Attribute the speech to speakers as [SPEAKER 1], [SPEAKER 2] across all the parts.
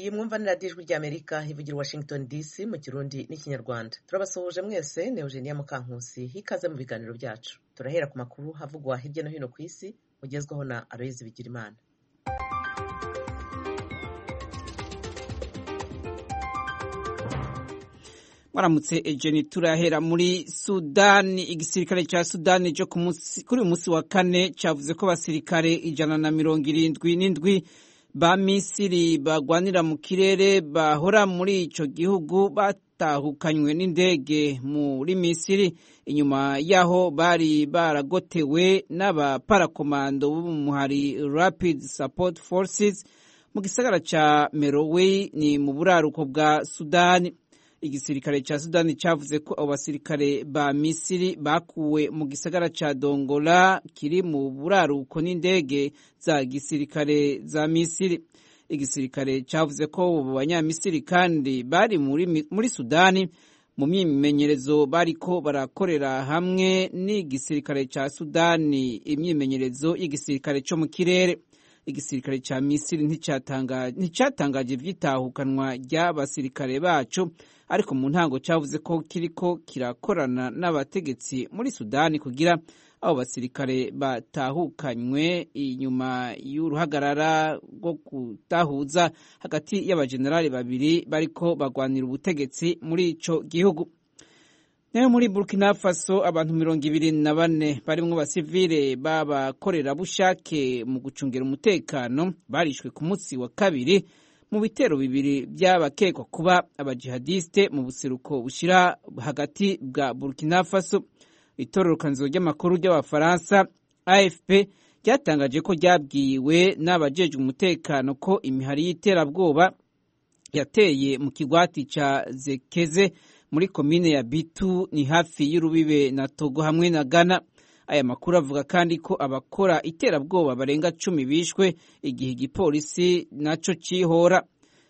[SPEAKER 1] iyi mwumva ni radiyo ijwi ry'amerika ivugira washington dc mu kirundi n'ikinyarwanda turabasuhuje mwese ni eugenia mukankusi hikaze mu biganiro byacu turahera ku makuru havugwa hirya no hino ku isi ugezwaho na aloyizi bigirimana
[SPEAKER 2] mwaramutse ejeni turahera muri sudani igisirikare cya sudani cyo kuri uyu munsi wa kane cyavuze ko abasirikare ijana na mirongo irindwi n'indwi ba misiri bagwanira mu kirere bahora muri icyo gihugu batahukanywe n'indege muri misiri inyuma y'aho bari baragotewe n'abaparakomando b'umuhari rapid support forces mu gisagara cya merowe ni mu buraruko bwa sudani igisirikare cya sudani cyavuze ko abo basirikare ba misiri bakuwe mu gisagara cya dongola kiri mu buraruko n'indege za gisirikare za misiri igisirikare cyavuze ko abo banyamisiri kandi bari muri, muri sudani mu myimenyerezo bariko barakorera hamwe n'igisirikare cya sudani imyimenyerezo y'igisirikare cyo mu kirere igisirikare cya misiri nticyatangaje ivyitahukanwa ry'abasirikare bacu ariko mu ntango cyavuze ko kiriko kirakorana n'abategetsi muri sudani kugira abo basirikare batahukanywe inyuma y'uruhagarara rwo kutahuza hagati y'abajenerali babiri bariko bagwanira ubutegetsi muri ico gihugu nayo muri burkina faso abantu mirongo ibiri na bane barimwo basivile b'abakorerabushake mu gucungira umutekano barishwe ku munsi wa kabiri mu bitero bibiri by'abakekwa kuba abajihadiste mu buseruko bushira hagati bwa burkina faso itororokanzo ry'amakuru ry'abafaransa afp ryatangaje ko ryabwiwe n'abajejwe umutekano ko imihari y'iterabwoba yateye mu kigwati ca zekeze muri komine ya bitu ni hafi y'urubibe na togo hamwe na ghana aya makuru avuga kandi ko abakora iterabwoba barenga cumi bishwe igihe igipolisi naco cihora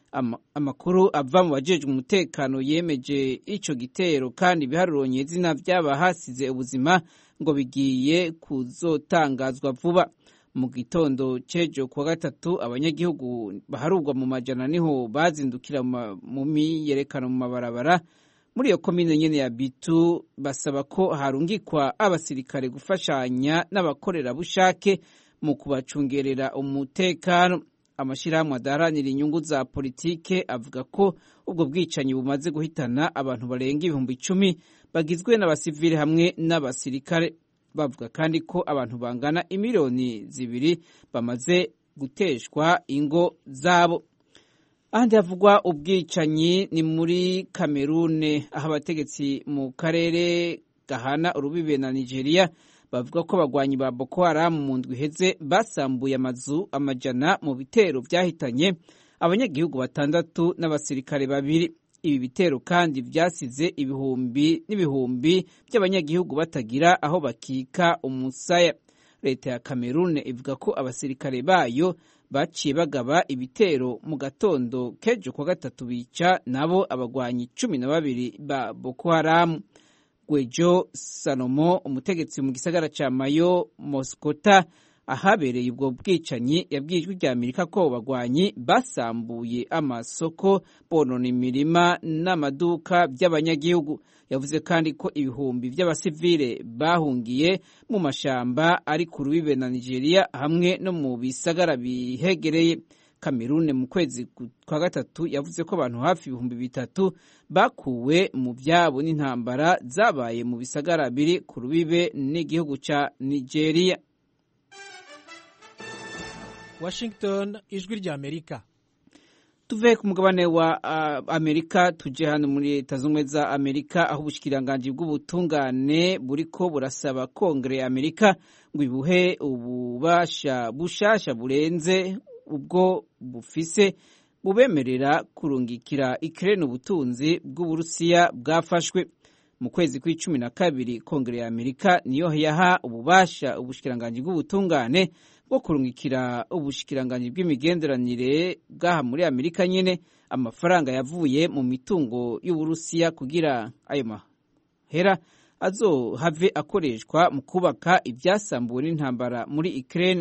[SPEAKER 2] amakuru ava mu bajejwe umutekano yemeje ico gitero kandi biharuranye izina vy'abahasize ubuzima ngo bigiye kuzotangazwa vuba mu gitondo c'ejo kuwa gatatu abanyagihugu baharurwa mu majana niho bazindukira mu miyerekano mu mabarabara muri iyo komine nyene ya bitu basaba ko harungikwa abasirikare gufashanya n'abakorerabushake mu kubacungerera umutekano amashirahamwe adaharanira inyungu za politike avuga ko ubwo bwicanyi bumaze guhitana abantu barenga ibihumbi icumi bagizwe n'abasivili hamwe n'abasirikare bavuga kandi ko abantu bangana imiliyoni zibiri bamaze guteshwa ingo zabo ahandi havugwa ubwicanyi ni muri kamerune aho abategetsi mu karere gahana urubibe na nigeria bavuga ko abagwanyi ba boko haramu mu ndwi iheze basambuye amazu amajana mu bitero vyahitanye abanyagihugu batandatu n'abasirikare babiri ibi bitero kandi vyasize ibihumbi n'ibihumbi by'abanyagihugu batagira aho bakika umusaya leta ya kamerune ivuga ko abasirikare bayo baciye bagaba ibitero mu gatondo kejo kwa gatatu bica nabo abagwanyi cumi na babiri ba boko haramu gwejo salomo umutegetsi mu gisagara ca mayo moskota ahabereye ubwo bwicanyi yabwiye ijwi rya amerika ko bagwanyi basambuye amasoko bonona imirima n'amaduka by'abanyagihugu yavuze kandi ko ibihumbi by'abasivile bahungiye mu mashamba ari ku rubibe na nigeria hamwe no mu bisagara bihegereye kamerune mu kwezi kwa gatatu yavuze ko abantu hafi ibihumbi bitatu bakuwe mu byabo n'intambara zabaye mu bisagara biri ku rubibe n'igihugu ca nigeria
[SPEAKER 3] washington ijwi rya amerika
[SPEAKER 2] tuve ku mugabane wa uh, amerika tuje hano muri leta z'ubumwe za amerika aho ubushikiranganji bw'ubutungane buriko burasaba kongere ya amerika ngo ibuhe ububasha bushasha burenze ubwo bufise bubemerera kurungikira ikirere ubutunzi bw'uburusiya bwafashwe mu kwezi kw'icumi na kabiri kongere ya amerika niyo yaha ububasha ubushikiranganji bw'ubutungane bwo kurungikira ubushikiranganji bw'imigenderanire bw'aha muri amerika nyene amafaranga yavuye mu mitungo y'uburusiya kugira ayo mahera azohave akoreshwa mu kubaka ibyasambuwe n'intambara muri Ukraine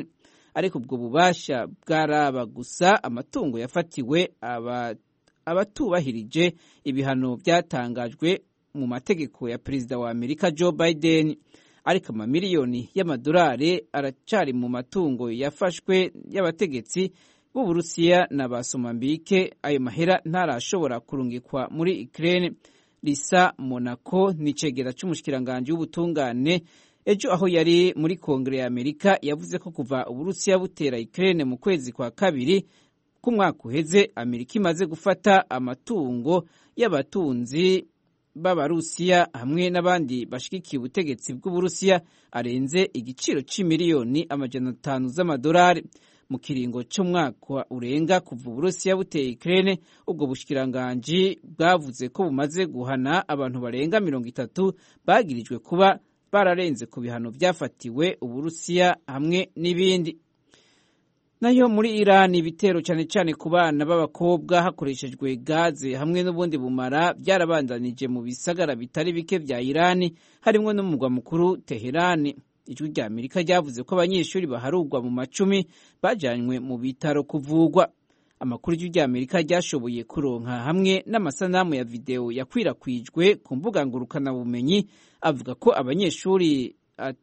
[SPEAKER 2] ariko ubwo bubasha bwaraba gusa amatungo yafatiwe abatubahirije ibihano byatangajwe mu mategeko ya perezida wa amerika joe biden ariko amamiliyoni y'amadolari aracari mu matungo yafashwe y'abategetsi b'uburusiya na ba somambike ayo mahera ntarashobora kurungikwa muri ukraine risa monaco ni icegera c'umushikiranganji w'ubutungane ejo aho yari muri kongere ya amerika yavuze ko kuva uburusiya butera ukraine mu kwezi kwa kabiri k'umwaka uheze amerika imaze gufata amatungo y'abatunzi b'abarusiya hamwe n'abandi bashigikiye ubutegetsi bw'uburusiya arenze igiciro c'imiliyoni amajana atanu z'amadolari mu kiringo c'umwaka urenga kuva uburusiya buteye ukraine ubwo bushikiranganji bwavuze ko bumaze guhana abantu barenga mirongo itatu bagirijwe kuba bararenze ku bihano byafatiwe uburusiya hamwe n'ibindi nayo muri Iran ibitero cyane cyane ku bana b'abakobwa hakoreshejwe gaze hamwe n'ubundi bumara byarabandanije mu bisagara bitari bike bya Iran harimo n'umurwa mukuru Teherani ijwi rya Amerika ryavuze ko abanyeshuri baharugwa mu macumi bajanywe mu bitaro kuvugwa amakuru y'ijwi rya Amerika ryashoboye kuronka hamwe n'amasanamu ya videwo yakwirakwijwe ku mbuga ngurukanabumenyi avuga ko abanyeshuri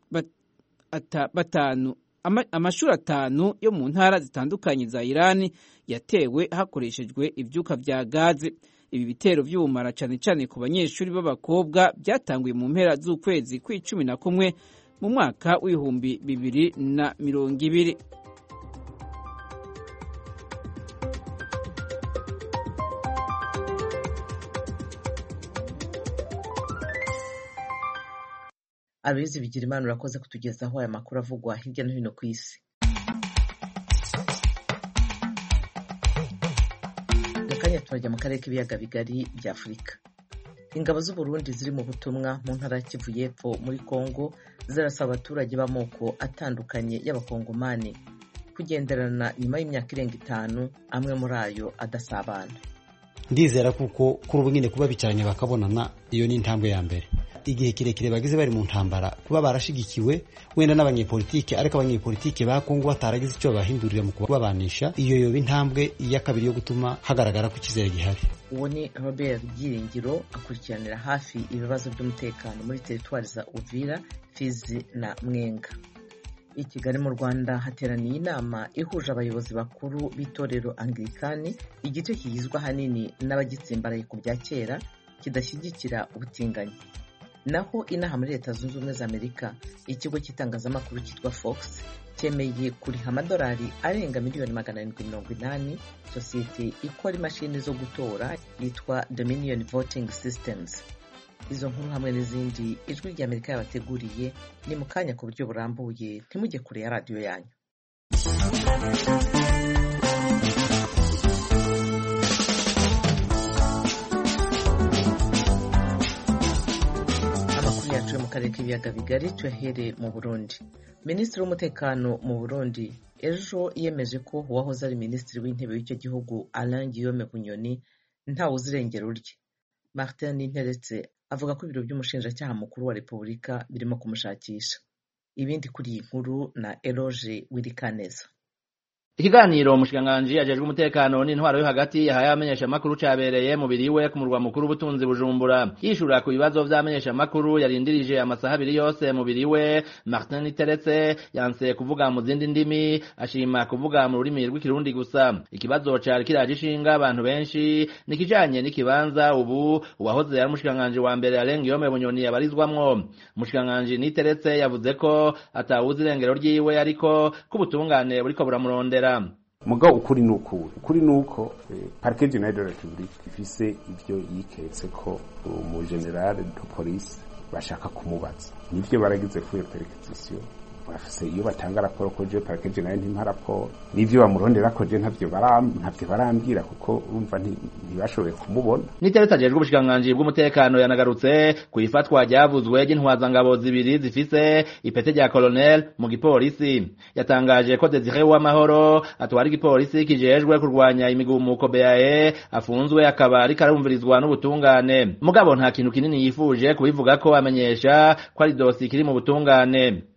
[SPEAKER 2] batanu amashuri atanu yo mu ntara zitandukanye za Iran yatewe hakoreshejwe ibyuka bya gaze ibi bitero by'ubumara cyane cyane ku banyeshuri b'abakobwa byatanguye mu mpera z'ukwezi kw'icumi na kumwe mu mwaka w'ibihumbi bibiri na mirongo ibiri
[SPEAKER 1] abizi bigira imana urakoze kutugezaho aya makuru avugwa hirya no hino ku isi mu kanya turajya mu karere k'ibiyaga bigari bya afurika ingabo z'uburundi ziri mu butumwa mu ntara ya kivu y'epfo muri kongo zirasaba abaturage b'amoko atandukanye y'abakongomani kugenderana nyuma y'imyaka irenga itanu amwe muri ayo adasabana
[SPEAKER 4] ndizera kuko kuri ubu nyine kuba bicaranye bakabonana iyo ni intambwe ya mbere igihe kirekire bagize bari mu ntambara kuba barashigikiwe wenda n'abanyepolitike ariko abanyepolitike ba Kongo bataragize icyo babahindurira mu kubabanisha iyo yoba intambwe iya kabiri yo gutuma hagaragara ko icyizere gihari
[SPEAKER 1] uwo ni robert byiringiro akurikiranira hafi ibibazo by'umutekano muri teritwari za uvira fizi na mwenga i kigali mu rwanda hateraniye inama ihuje abayobozi bakuru b'itorero anglikani igice kigizwe ahanini n'abagitsimbaraye ku bya kera kidashyigikira ubutinganyi naho inaha muri leta zunze ubumwe za amerika ikigo cy'itangazamakuru cyitwa fox cyemeye kuriha amadolari arenga miliyoni magana arindwi mirongo inani sosiyete ikora imashini zo gutora yitwa dominion voting systems izo nkuru hamwe n'izindi ijwi rya amerika yabateguriye ni mu kanya ku buryo burambuye ntimujye kure ya radiyo yanyu amakuru yacu yo mu karere k'ibiyaga bigari tuyahere mu burundi minisitiri w'umutekano mu burundi ejo yemeje ko uwahoze ari minisitiri w'intebe w'icyo gihugu alain guillaume bunyoni ntawe uzi irengero rye martin ninteretse avuga ko ibiro by'umushinjacyaha mukuru wa repubulika birimo kumushakisha ibindi kuri iyi nkuru na eloge wirikaneza
[SPEAKER 5] ikiganiro umushikiranganji ajejwe umutekano n'intwaro yo hagati yahaye abamenyeshamakuru cabereye mu biri we ku murwa mukuru w'ubutunzi bujumbura yishura ku bibazo vy'abamenyeshamakuru yarindirije amasaha abiri yose mu biri we martin iteretse yanse kuvuga mu zindi ndimi ashima kuvuga mu rurimi rw'ikirundi gusa ikibazo cari kiraje ishinga abantu benshi ni kijanye n'ikibanza ubu uwahoze ari umushikiranganji wa mbere Alain Guillaume Bunyoni yabarizwamwo umushikiranganji niteretse yavuze ko atawuzi irengero ryiwe ariko ko ubutungane buriko buramurondera
[SPEAKER 6] mugabo ukuri ni ukuri ukuri ni uko parike generale de la republique ifise ivyo yiketse ko umugenerale de police bashaka kumubaza nivyo baragize fuye perquisition bafise iyo batanga raporo ko je parike generale ntimpa raporo n'ivyo bamurondera ko je ntavyo ntavyo barambwira kuko urumva ntibashoboye kumubona
[SPEAKER 5] niteretse ajejwe ubushikiranganji bw'umutekano yanagarutse ku ifatwa ryavuzwe ry'intwazangabo zibiri zifise ipete rya colonel mu gipolisi yatangaje ko Desire Uwamahoro atwara igipolisi kijejwe kurwanya imigumuko BAE afunzwe akaba ariko arumvirizwa n'ubutungane mugabo nta kintu kinini yifuje kubivuga ko amenyesha ko ari dosi kiri mu butungane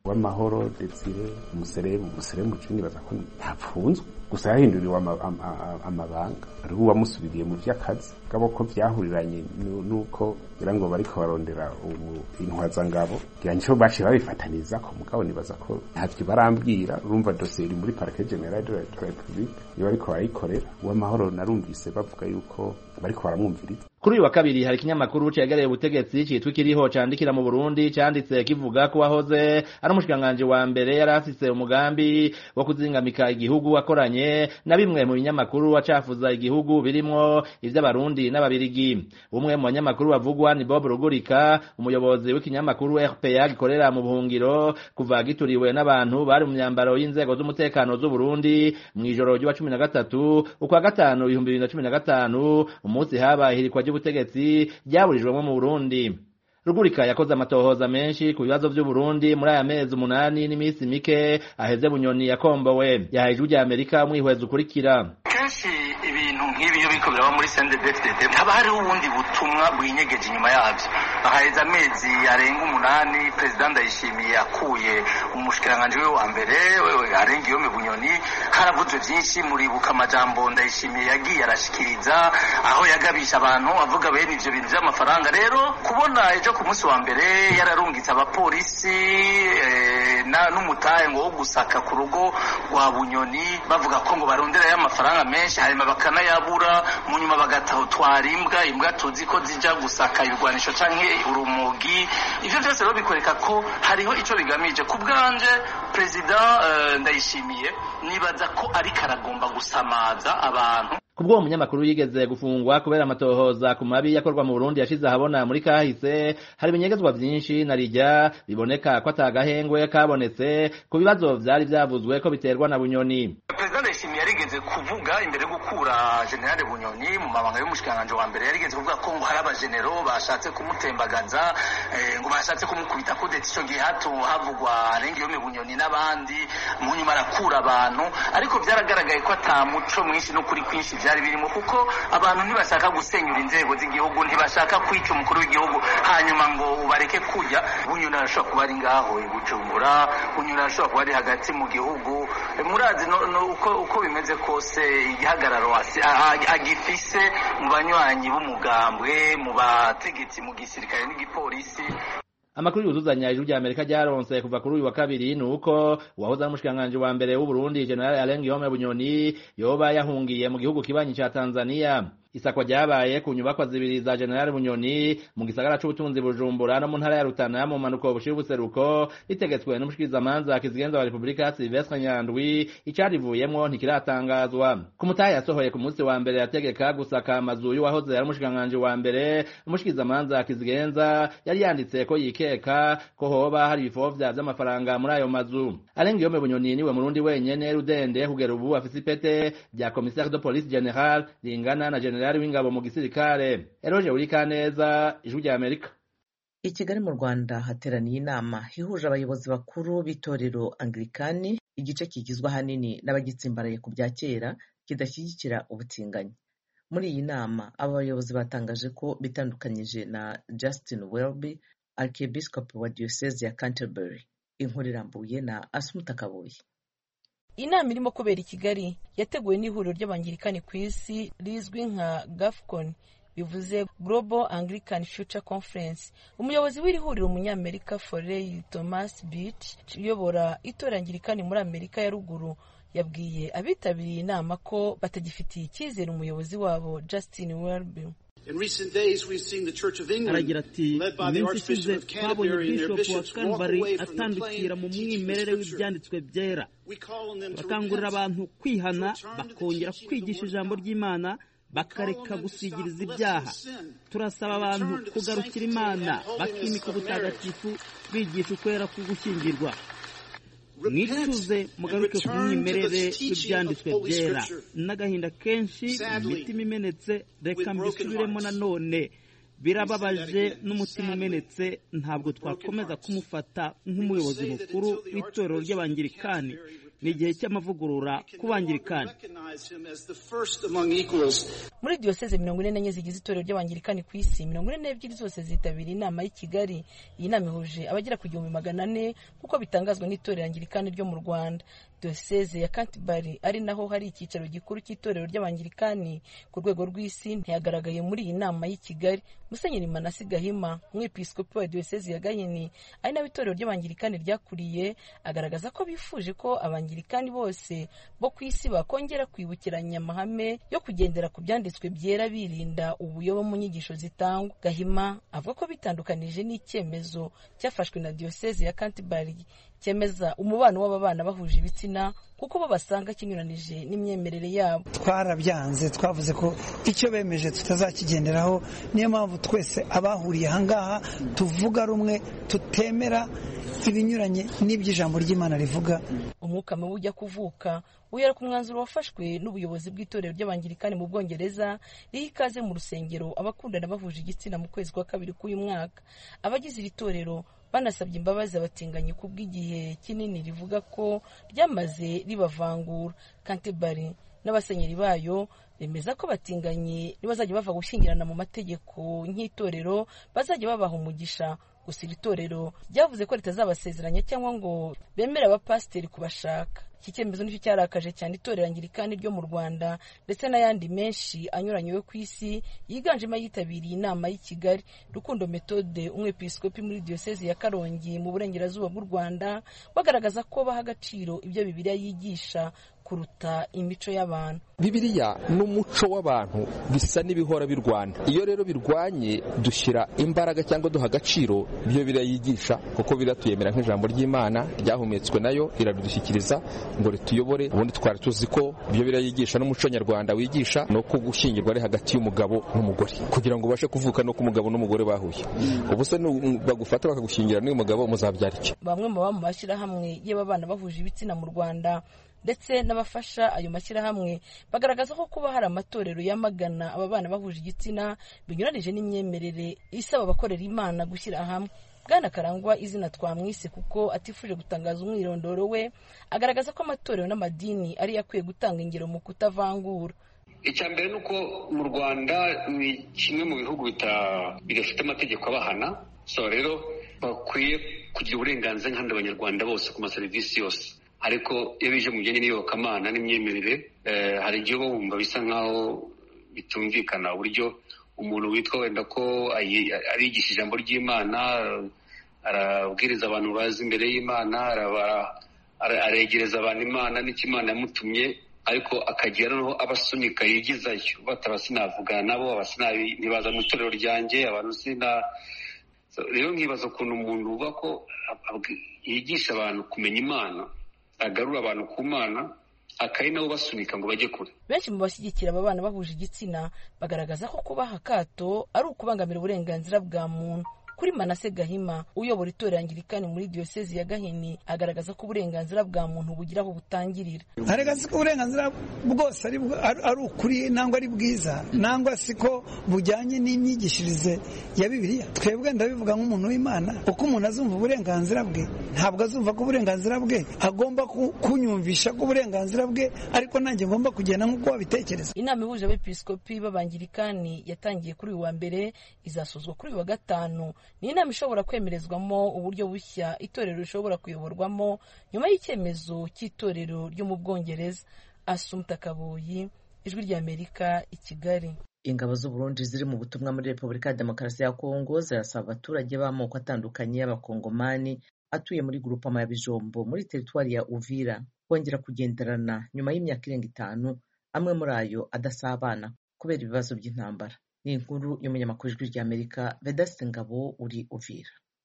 [SPEAKER 6] w'amahoro desire umuserebu umuserebu cumi nibaza ko ntapfunzwe gusa yahinduriwe amabanga hariho uwamusubiriye mu vy'akazi gabo ko vyahuriranye nuko ngira ngo bariko barondera intwazangabo ngira nico baciye babifataniza ko mugabo nibaza ko ntavyo barambwira urumva dosiye iri muri parquet general de la republique iyo bariko barayikorera uw'amahoro narumvise bavuga yuko bariko baramwumviriza
[SPEAKER 5] kuri uyu wa kabiri hari ikinyamakuru cegereye ubutegetsi citwa ikiriho candikira mu Burundi canditse kivuga ko wahoze ari umushikiranganji wa mbere yari afise umugambi wo kuzingamika igihugu akoranye na bimwe mu binyamakuru acafuza igihugu birimwo ivy'abarundi n'ababirigi umwe mu banyamakuru bavugwa ni Bob Rugurika umuyobozi w'ikinyamakuru RPA gikorera mu buhungiro kuva gituriwe n'abantu bari mu myambaro y'inzego z'umutekano z'u Burundi mw'ijoro ry'uwa cumi na gatatu ukwa gatanu ibihumbi bibiri na cumi na gatanu umunsi habaye ihirikwa ry'ubutegetsi ryaburijwemo mu Burundi Rugurika yakoze amatohoza menshi ku bibazo vy'u Burundi muri aya mezi umunani n'iminsi mike aheze bunyoni yakombowe yahaye ijwi rya Amerika umwihwezo ukurikira
[SPEAKER 7] kenshi ibintu nk'ibi iyo biriko biraba muri CNDD-FDD haba hariho ubundi butumwa bwinyegeje inyuma yavyo haheze amezi arenga umunani perezida ndayishimiye akuye umushikiranganji we wa mbere arenga iyome bunyoni haravuzwe vyinshi muribuka amajambo ndayishimiye yagiye arashikiriza aho yagabisha abantu avuga bene ivyo bintu vy'amafaranga rero kubona ejo ku munsi wa mbere yararungitse abapolisi n'umutahe ngo wo gusaka ku rugo rwa bunyoni bavuga ko ngo baronderayo amafaranga menshi hanyuma bakanayabura mu nyuma bagatwara imbwa imbwa tuzi ko zija gusaka ibigwanisho canke urumogi ivyo vyose rero bikwereka ko hariho ico bigamije ku bwanje perezida ndayishimiye nibaza ko ariko aragomba gusamaza abantu
[SPEAKER 5] kubwo uwo munyamakuru yigeze gufungwa kubera amatohoza ku mabi yakorwa mu Burundi yashize ahabona muri kahise hari ibinyegezwa vyinshi na rijya biboneka ko atagahengwe kabonetse ku bibazo vyari vyavuzwe ko biterwa na bunyoni
[SPEAKER 7] perezida ndayishimiye yarigeze kuvuga imbere yo gukura generale bunyoni mu mabanga y'umushikiranganji wa mbere yarigeze kuvuga ko ngo hari abajenero bashatse kumutembagaza ngo bashatse kumukubita kudeta ico gihe hato havugwa arengeyome bunyoni n'abandi mu nyuma arakura abantu ariko vyaragaragaye ko ata muco mwinshi no kuri kwinshi vyari birimo kuko abantu ntibashaka gusenyura inzego z'igihugu ntibashaka kwica umukuru w'igihugu hanyuma ngo ubareke kujya bunyoni arashobora kuba ari ngaho i bujumbura bunyoni arashobora kuba ari hagati mu gihugu murazi no, no, uko, uko bimeze kose igihagararo agifise mu banywanyi b'umugambwe mu bategetsi mu gisirikare n'igipolisi
[SPEAKER 5] amakuru yuzuzanya ijuru rya Amerika ryaronse kuva kuri uyu wa kabiri ni uko uwahoze ari umushikiranganji wa mbere w'u Burundi General Alain Guillaume Bunyoni yoba yahungiye mu gihugu kibanyi ca Tanzania isakwa ryabaye ku nyubakwa zibiri za General Bunyoni mu gisagara c'ubutunzi Bujumbura no mu ntara ya Rutana mu manuko bushira ubuseruko ritegetswe n'umushikirizamanza kizigenza wa Republika Silvestre Nyandwi icarivuyemwo ntikiratangazwa ku mutahe yasohoye ku munsi wa mbere yategeka gusaka amazu y'uwahoze ari umushikiranganji wa mbere umushikirizamanza kizigenza yari yanditse ko yikeka ko hoba hari ibifovya vy'amafaranga muri ayo mazu Alain Guillaume Bunyoni niwe murundi wenyene rudende kugera ubu afise ipete rya commissaire de police general ringana na general generali w'ingabo mu gisirikare eroje urikaneza ijwi rya amerika
[SPEAKER 1] i kigali mu rwanda hateraniye inama ihuje abayobozi bakuru b'itorero anglikani igice kigizwe ahanini n'abagitsimbaraye ku bya kera kidashyigikira ubutinganyi muri iyi nama aba bayobozi batangaje ko bitandukanyije na justin welby archiepiscope wa diyoseze ya canterbury inkuru irambuye na asumuta kabuye
[SPEAKER 8] inama irimo kubera i kigali yateguwe n'ihuriro ry'abangirikani ku isi rizwi nka gafcon bivuze global anglican future conference umuyobozi w'iri huriro umunyamerika forey thomas beach uyobora itora angirikani muri amerika ya ruguru yabwiye abitabiriye inama ko batagifitiye icyizere umuyobozi wabo justin welby
[SPEAKER 9] aragira ati iminsi ishize twabonye bishopu wa kanbari atandukira mu mwimerere w'ibyanditswe byera bakangurira abantu kwihana bakongera kwigisha ijambo ry'imana bakareka gusigiriza ibyaha turasaba abantu kugarukira imana bakimika ubutagatifu bigisha ukwera ko gushyingirwa mwicuze mugaruke ku mwimerere w'ibyanditswe byera n'agahinda kenshi imitima imenetse reka mbisubiremo nanone birababaje n'umutima umenetse ntabwo twakomeza kumufata nk'umuyobozi mukuru w'itorero ry'abangirikani ni igihe cy'amavugurura ku bangirikani
[SPEAKER 8] muri diyoseze mirongo ine n'enye zigize itorero ry'abangirikani ku isi mirongo ine n'ebyiri zose zitabiriye inama y'i kigali iyi nama ihuje abagera ku gihumbi magana ane nk'uko bitangazwa n'itorero angirikani ryo mu rwanda diyoseze ya kantibari ari naho hari icyicaro gikuru cy'itorero ry'abangirikani ku rwego rw'isi ntiyagaragaye muri iyi nama y'i kigali musenyeri manasi gahima umwepiskopi wa diyoseze ya gahini ari nawe itorero ry'abangirikani ryakuriye agaragaza ko bifuje ko abangirikani bose bo ku isi bakongera kwibukiranya amahame yo kugendera ku byanditswe byera birinda ubuyobe mu nyigisho zitangwa gahima avuga ko bitandukanije n'icyemezo cyafashwe na diyoseze ya kantibari cyemeza umubano w'ababana bahuje ibitsina kuko bo basanga kinyuranije n'imyemerere yabo
[SPEAKER 10] twarabyanze twavuze ko icyo bemeje tutazakigenderaho niyo mpamvu twese abahuriye ahangaha tuvuga rumwe tutemera ibinyuranye n'iby'ijambo ry'imana rivuga
[SPEAKER 8] umwuka mubi ujya kuvuka uhera ku mwanzuro wafashwe n'ubuyobozi bw'itorero ry'abangirikani mu bwongereza riha ikaze mu rusengero abakundana bahuje igitsina mu kwezi kwa kabiri k'uyu mwaka abagize iri torero banasabye imbabazi abatinganyi ku bw'igihe kinini rivuga ko ryamaze ribavangura kantebari n'abasenyeri bayo bemeza ko batinganye nibazajya bava gushyingirana mu mategeko nk'itorero bazajya babaha umugisha gusa iri torero ryavuze ko ritazabasezeranya cyangwa ngo bemere abapasiteri kubashaka iki cyemezo nicyo cyarakaje cyane itorero angirikani ryo mu rwanda ndetse n'ayandi menshi anyuranye yo ku isi yiganjemo ayitabiriye inama y'i kigali rukundo metode umwepiskopi muri diyoseze ya karongi mu burengerazuba bw'u rwanda bagaragaza ko baha agaciro ibyo bibiliya yigisha kuruta imico y'abantu
[SPEAKER 11] bibiliya n'umuco w'abantu bisa n'ibihora birwana iyo rero birwanye dushyira imbaraga cyangwa duha agaciro ibyo biriya yigisha kuko biratuyemera nk'ijambo ry'imana ryahumetswe nayo iradushyikiriza ngo rituyobore ubundi twari tuzi ko ibyo biriya yigisha n'umuco nyarwanda wigisha ni uko gushyingirwa ari hagati y'umugabo n'umugore kugira ngo ubashe kuvuka no ku mugabo n'umugore bahuye ubu se bagufata bakagushyingira n'uyu mugabo muzabyara iki
[SPEAKER 8] bamwe mu baba mu mashyirahamwe y'ababana bahuje ibitsina mu rwanda ndetse n'abafasha ayo mashyirahamwe bagaragaza ko kuba hari amatorero yamagana aba bana bahuje igitsina binyuranije n'imyemerere isaba abakorera imana gushyira hamwe bwana karangwa izina twamwise kuko atifuje gutangaza umwirondoro we agaragaza ko amatorero n'amadini ariyo akwiye gutanga ingero mu kutavangura
[SPEAKER 12] icya mbere ni uko mu rwanda ni kimwe mu bihugu bidafite amategeko abahana so rero bakwiye kugira uburenganzira nk'abandi banyarwanda bose ku maserivisi yose ariko iyo bije mu bijyanye n'iyobokamana n'imyemerere hari igihe uba wumva bisa nk'aho bitumvikana uburyo umuntu witwa wenda ko arigisha ijambo ry'imana arabwiriza abantu bazi imbere y'imana aregereza abantu imana n'icyo imana yamutumye ariko akagira noneho abasunika yigizayo bataba sinavugana nabo ntibaza mu itorero ryanjye abantu sina rero nkibaza ukuntu umuntu uba ko yigisha abantu kumenya imana agarura abantu ku mana akari nabo basunika ngo bajye kure
[SPEAKER 8] benshi mu bashyigikira aba bana bahuje igitsina bagaragaza ko kubaha akato ari ukubangamira uburenganzira bwa muntu kuri manase gahima uyobora itorero angirikani muri diyosezi ya gahini agaragaza ko uburenganzira bwa muntu bugira aho butangirira
[SPEAKER 10] agaragaza ko uburenganzira bwose ari ukuri nangwa ari bwiza nangwa si ko bujyanye n'imyigishirize ya bibiliya twebwe ndabivuga nk'umuntu w'imana uko umuntu azumva uburenganzira bwe ntabwo azumva ko uburenganzira bwe agomba kunyumvisha ko uburenganzira bwe ariko nanjye ngomba kugenda nk'uko wabitekereza
[SPEAKER 8] inama ihuje abepiskopi b'abangirikani yatangiye kuri uyu wa mbere izasozwa kuri uyu wa gatanu ni inama ishobora kwemerezwamo uburyo bushya itorero rishobora kuyoborwamo nyuma y'icyemezo cy'itorero ryo mu bwongereza asumta kabuyi ijwi ry'amerika i kigali
[SPEAKER 1] ingabo z'uburundi ziri mu butumwa muri repubulika ya demokarasi ya kongo zirasaba abaturage b'amoko atandukanye y'abakongomani atuye muri grupama ya bijombo muri teritwari ya uvira kongera kugenderana nyuma y'imyaka irenga itanu amwe muri ayo adasabana kubera ibibazo by'intambara ni inkuru y'umunyamakuru ijwi ry'amerika vedasite ngabo uri uvira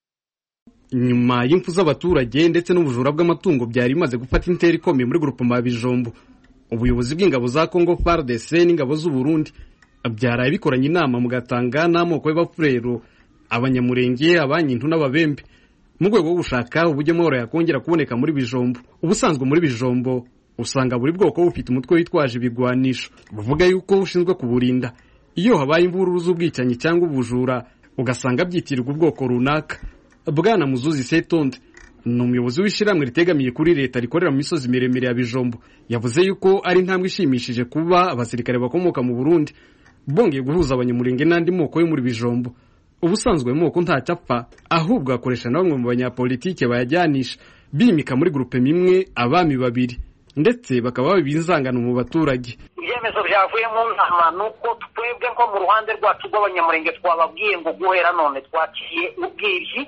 [SPEAKER 13] nyuma y'impfu z'abaturage ndetse n'ubujura bw'amatungo byari bimaze gufata intera ikomeye muri grupama ya bijombo ubuyobozi bw'ingabo za congo fardc n'ingabo z'uburundi byaraye bikoranye inama mugatanga n'amoko y'abafurero abanyamurenge abanyintu n'ababembe mu rwego rwo gushaka uburyo amahoro yakongera kuboneka muri bijombo ubusanzwe muri bijombo usanga buri bwoko bufite umutwe witwaje ibigwanisho buvuga yuko ushinzwe kuburinda iyo habaye imvururu z'ubwicanyi cyangwa ubujura ugasanga byitirirwa ubwoko runaka bwana muzuzi setonde ni umuyobozi w'ishyirahamwe ritegamiye kuri leta rikorera mu misozi miremire ya bijombo yavuze yuko ari intambwe ishimishije kuba abasirikare bakomoka mu burundi bongeye guhuza abanyamurenge n'andi moko yo muri bijombo ubusanzwe ayo moko ntacyo apfa ahubwo akoresha na bamwe mu banyapolitike bayajyanisha bimika muri gurupe imwe abami babiri ndetse bakaba babiba inzangano mu baturage
[SPEAKER 14] ibyemezo byavuye mu nama ni uko twebwe nko mu ruhande rwacu rw'abanyamurenge twababwiye ngo guhera none twaciye ubwibyi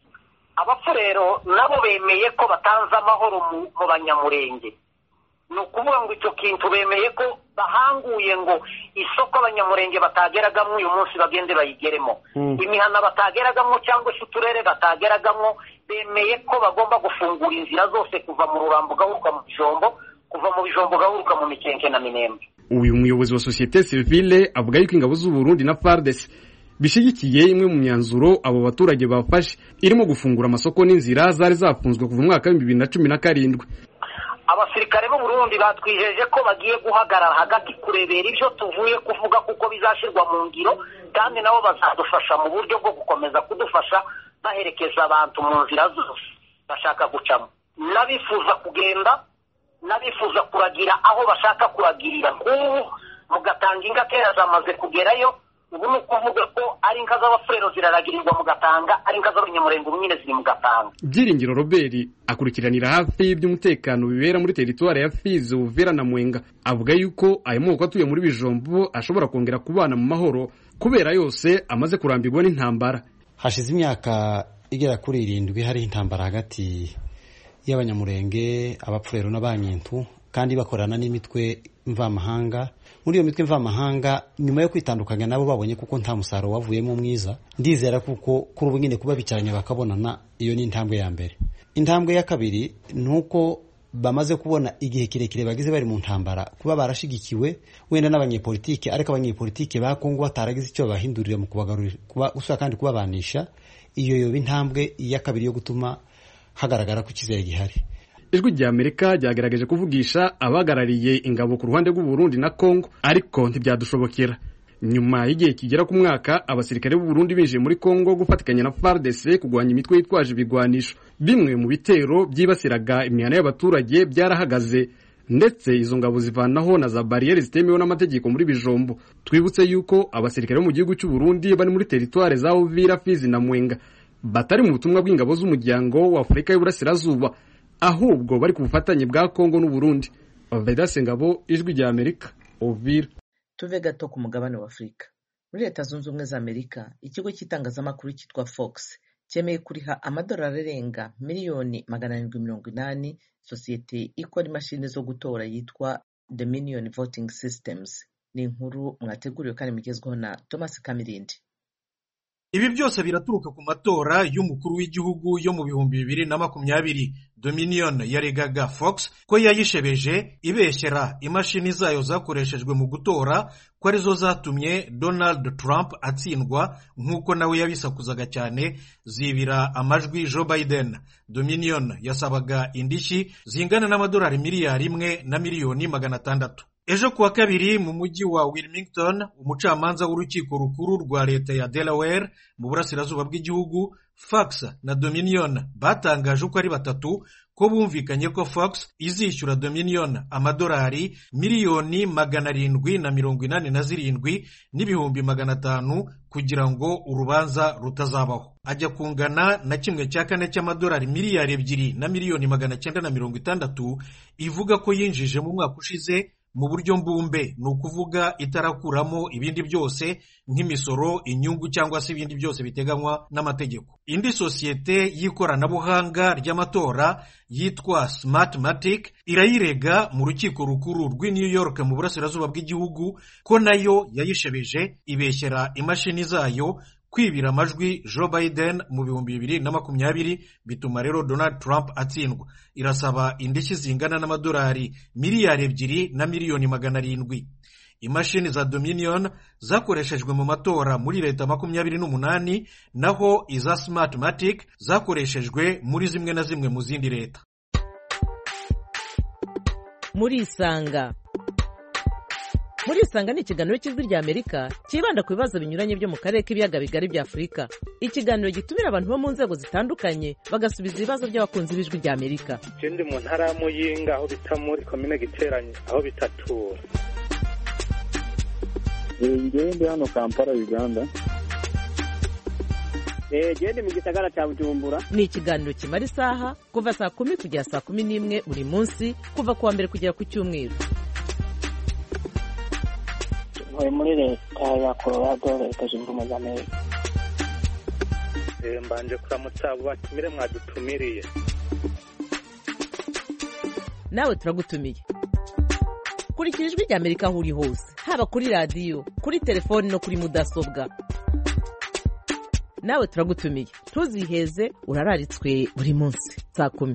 [SPEAKER 14] abapfu rero nabo bemeye ko batanze amahoro mu banyamurenge ni ukuvuga ngo icyo kintu bemeye ko bahanguye ngo isoko abanyamurenge batageragamo uyu munsi bagende bayigeremo imihana batageragamo cyangwa se uturere batageragamo bemeye ko bagomba gufungura inzira zose kuva mu rurambo ugahuruka mu bijombo kuva mu bijombo ugahuruka mu mikenke na minembe
[SPEAKER 13] uyu muyobozi wa sosiyete sivile avuga yuko ingabo z'uburundi na fardesi bishyigikiye imwe mu myanzuro abo baturage bafashe irimo gufungura amasoko n'inzira zari zafunzwe kuva umwaka w'ibihumbi bibiri na cumi na karindwi
[SPEAKER 14] abasirikare b'u Burundi batwijeje ko bagiye guhagarara hagati kurebera ibyo tuvuye kuvuga kuko bizashyirwa mu ngiro kandi nabo bazadufasha mu buryo bwo gukomeza kudufasha baherekeza abantu mu nzira zose bashaka gucamo n'abifuza kugenda n'abifuza kuragira aho bashaka kuragirira nk'ubu mugatanga inka kera zamaze kugerayo ubu ni ukuvuga ko ari inka z'abafurero ziraragirirwa mu gatanga ari inka z'abanyamurenge ubu nyine ziri mu gatanga
[SPEAKER 13] byiringiro robert akurikiranira hafi iby'umutekano bibera muri teritwari ya fizi uvera na mwenga avuga yuko ayo moko atuye muri bijombo ashobora kongera kubana mu mahoro kubera yose amaze kurambirwa n'intambara
[SPEAKER 4] hashize imyaka igera kuri irindwi hariho intambara hagati y'abanyamurenge abapfurero n'abanyintu kandi bakorana n'imitwe mvamahanga muri iyo mitwe mvamahanga nyuma yo kwitandukanya nabo babonye kuko nta musaruro wavuyemo mwiza ndizera kuko kuri ubu nyine kuba bicaranye bakabonana iyo ni intambwe ya mbere intambwe ya kabiri ni uko bamaze kubona igihe kirekire bagize bari mu ntambara kuba barashigikiwe wenda n'abanyepolitike ariko abanyepolitike ba kongo bataragize icyo babahindurira mu kubagarurira gusa kandi kubabanisha iyo yoba intambwe ya kabiri yo gutuma hagaragara ko icyizere gihari
[SPEAKER 13] ijwi rya amerika ryagaragaje kuvugisha abahagarariye ingabo ku ruhande rw'uburundi na congo ariko ntibyadushobokera nyuma y'igihe kigera ku mwaka abasirikare b'uburundi binjiye muri congo gufatikanya na fardc kurwanya imitwe yitwaje ibigwanisho bimwe mu bitero byibasiraga imihana y'abaturage byarahagaze ndetse izo ngabo zivanaho na za bariyeri zitemewe n'amategeko muri bijombo twibutse yuko abasirikare bo mu gihugu cy'uburundi bari muri teritware za uvira fizi na mwenga batari mu butumwa bw'ingabo z'umuryango wa afurika y'uburasirazuba ahubwo bari ku bufatanye bwa kongo n'uburundi vedase ngabo ijwi rya amerika uvira
[SPEAKER 1] tuve gato ku mugabane wa afurika muri leta zunze ubumwe za amerika ikigo cy'itangazamakuru cyitwa fox cyemeye kuriha amadolari arenga miliyoni magana arindwi mirongo inani sosiyete ikora imashini zo gutora yitwa dominion voting systems ni inkuru mwateguriwe kandi mugezweho na thomas kamirindi
[SPEAKER 15] ibi byose biraturuka ku matora y'umukuru w'igihugu yo mu bihumbi bibiri na makumyabiri dominion yaregaga fox ko yayishebeje ibeshyera imashini zayo zakoreshejwe mu gutora ko arizo zatumye donald trump atsindwa nk'uko nawe yabisakuzaga cyane zibira amajwi joe biden dominion yasabaga indishyi zingana n'amadolari miliyari imwe na miliyoni magana atandatu ejo kuwa kabiri mu mujyi wa wilmington umucamanza w'urukiko rukuru rwa leta ya delaware mu burasirazuba bw'igihugu fox na dominion batangaje uko ari batatu ko bumvikanye ko fox izishyura dominion amadolari miliyoni magana arindwi na mirongo inani na zirindwi n'ibihumbi magana atanu kugira ngo urubanza rutazabaho ajya kungana na kimwe cya kane cy'amadolari miliyari ebyiri na miliyoni magana cyenda na mirongo itandatu ivuga ko yinjije mu mwaka ushize mu buryo mbumbe ni ukuvuga itarakuramo ibindi byose nk'imisoro inyungu cyangwa se ibindi byose biteganywa n'amategeko indi sosiyete y'ikoranabuhanga ry'amatora yitwa smartmatic irayirega mu rukiko rukuru rw'i new york mu burasirazuba bw'igihugu ko nayo yayishebeje ibeshyera imashini zayo kwibira amajwi joe biden mu bihumbi bibiri na makumyabiri bituma rero donald trump atsindwa irasaba indishyi zingana n'amadolari miliyari ebyiri na miliyoni magana arindwi imashini za dominion zakoreshejwe mu matora muri leta makumyabiri n'umunani naho iza smartmatic zakoreshejwe muri zimwe na zimwe mu zindi leta
[SPEAKER 16] murisanga
[SPEAKER 1] muri isanga ni ikiganiro cy'ijwi rya amerika cyibanda ku bibazo binyuranye byo mu karere k'ibiyaga bigari bya afurika ikiganiro gitumira abantu bo mu nzego zitandukanye bagasubiza ibibazo by'abakunzi b'ijwi rya amerika
[SPEAKER 16] ndi mu ntara ya muyinga aho bita muri komine giteranye aho bitatura
[SPEAKER 17] ngewe ndi hano kampala uganda
[SPEAKER 18] gende mu gisagara cya bujumbura
[SPEAKER 1] ni ikiganiro kimara isaha kuva saa kumi kugera saa kumi n'imwe buri munsi kuva ku wa mbere kugera ku cyumweru
[SPEAKER 18] ntuye muri leta ya colorado leta zunze ubumwe za amerika
[SPEAKER 16] mbanje kuramutsa abo batumire mwadutumiriye
[SPEAKER 1] nawe turagutumiye kurikira ijwi rya amerika aho uri hose haba kuri radiyo kuri telefoni no kuri mudasobwa nawe turagutumiye ntuziheze urararitswe buri munsi saa kumi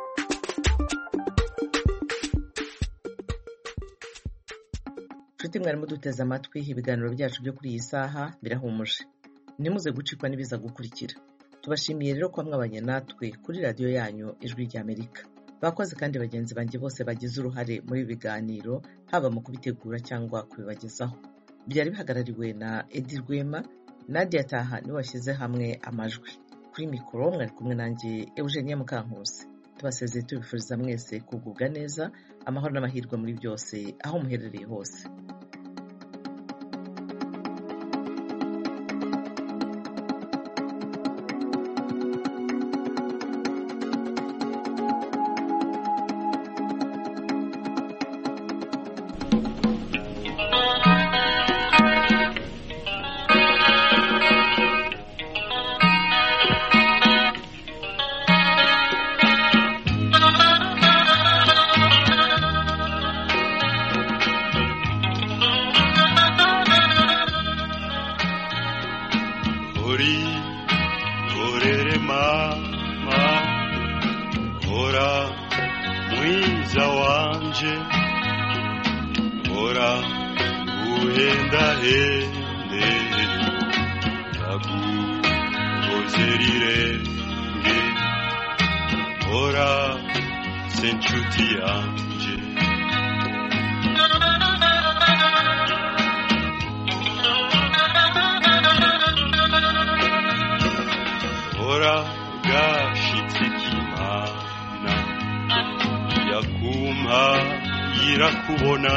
[SPEAKER 1] nshuti mwarimu duteze amatwi ibiganiro byacu byo kuri iyi saha birahumuje ntimuze gucikwa n'ibiza gukurikira tubashimiye rero kuba mwabanye natwe kuri radiyo yanyu ijwi rya amerika bakoze kandi bagenzi banjye bose bagize uruhare muri ibi biganiro haba mu kubitegura cyangwa kubibagezaho byari bihagarariwe na edi rwema nadia taha niwe washyize hamwe amajwi kuri mikoro mwari kumwe nanjye eugenie mukankusi tubasezeye tubifuriza mwese kugubwa neza amahoro n'amahirwe muri byose aho muherereye hose
[SPEAKER 19] irakubona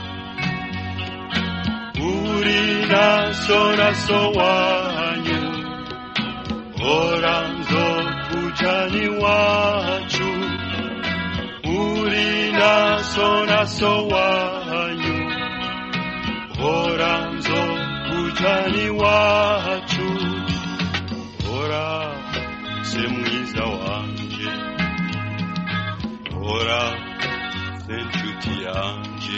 [SPEAKER 19] uri naso naso wanyu hora nzokujana iwacu uri naso naso wanyu hora nzokujana iwacu hora se mwiza wanje hora se nshuti yanje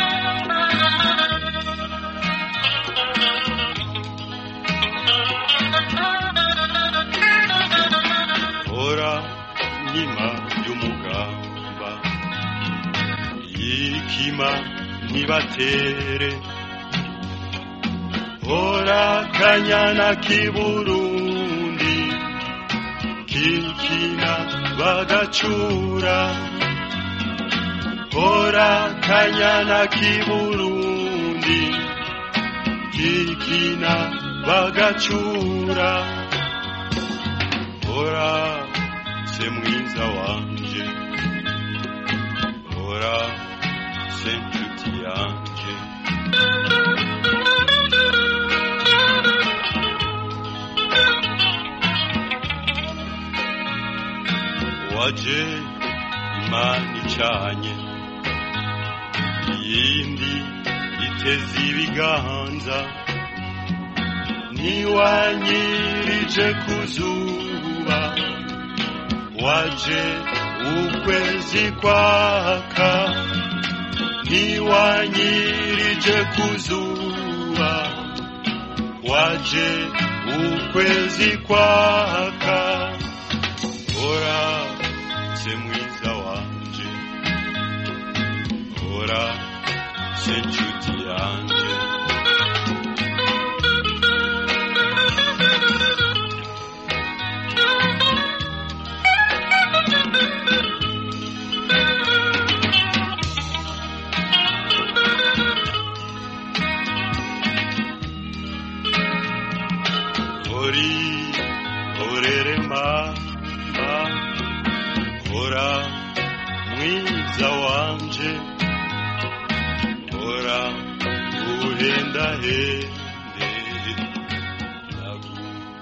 [SPEAKER 19] hora nkima y'umugamba yikima ntibatere hora kanyana k'iburundi kikina bagacura hora kanyana k'iburundi kikina bagacura hora se mwiza wanje hora se nshuti yanje waje imana icanye iyindi iteze ibiganza ntiwanyirije ku zuba waje ukwezi kwaka ntiwanyirije ku zuba waje ukwezi kwaka hora se mwiza wanje hora se nshuti yanje hori horere mama hora mwiza wanje hora uhendahenda